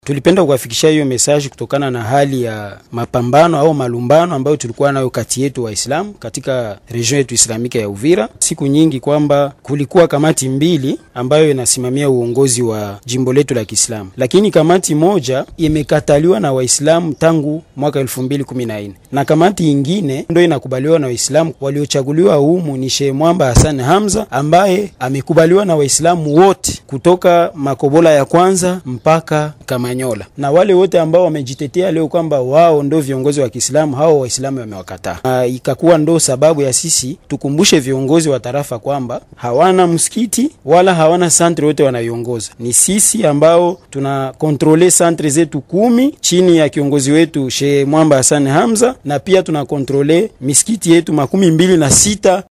Tulipenda kuwafikishia hiyo mesaji kutokana na hali ya mapambano au malumbano ambayo tulikuwa nayo kati yetu Waislamu katika region yetu islamika ya Uvira siku nyingi, kwamba kulikuwa kamati mbili ambayo inasimamia uongozi wa jimbo letu la Kiislamu, lakini kamati moja imekataliwa na Waislamu tangu mwaka elfu mbili kumi na nne na kamati ingine ndio inakubaliwa na Waislamu. Waliochaguliwa humu ni Sheikh Mwamba Hassan Hamza ambaye amekubaliwa na Waislamu wote kutoka Makobola ya kwanza mpaka Kamanyola, na wale wote ambao wamejitetea leo kwamba wao ndio viongozi wa Kiislamu, hao Waislamu wamewakataa. Ikakuwa ndo sababu ya sisi tukumbushe viongozi wa tarafa kwamba hawana msikiti wala hawana santre wote wanaiongoza. Ni sisi ambao tuna kontrole santre zetu kumi chini ya kiongozi wetu Sheikh Mwamba Hassan Hamza, na pia tuna kontrole misikiti yetu makumi mbili na sita